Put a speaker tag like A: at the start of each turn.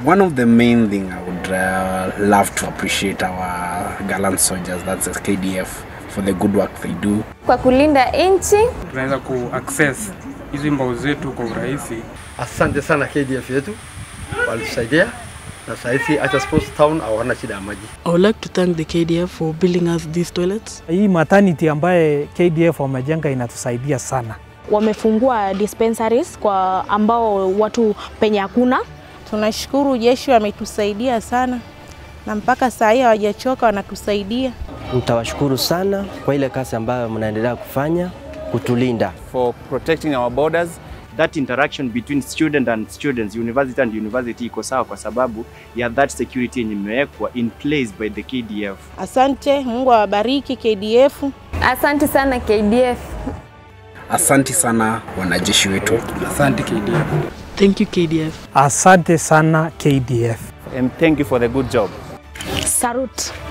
A: One of the main thing I would uh, love to appreciate our gallant soldiers, that's the KDF, for the good work they do.
B: Kwa kulinda nchi
C: tunaweza ku access hizi mbao zetu kwa urahisi.
D: Asante sana KDF yetu walitusaidia, na sahizi hata Sports Town hawana shida ya maji.
E: I would like to thank the KDF for building us these toilets.
F: Hii maternity ambaye KDF wamejenga inatusaidia sana.
G: Wamefungua dispensaries kwa ambao watu penye hakuna.
H: Tunashukuru jeshi wametusaidia sana, na mpaka saa hii hawajachoka, wanatusaidia.
I: Nitawashukuru sana kwa ile kazi ambayo mnaendelea kufanya kutulinda.
J: for protecting our borders. That interaction between student and students, university and university iko sawa kwa sababu ya that security yenye imewekwa in place by the KDF.
H: Asante, Mungu awabariki KDF.
B: asante sana KDF.
A: Asanti sana wanajeshi wetu.
C: Asante KDF.
E: Thank you KDF.
F: Asante sana KDF.
J: And thank you for the good job.
G: Sarut.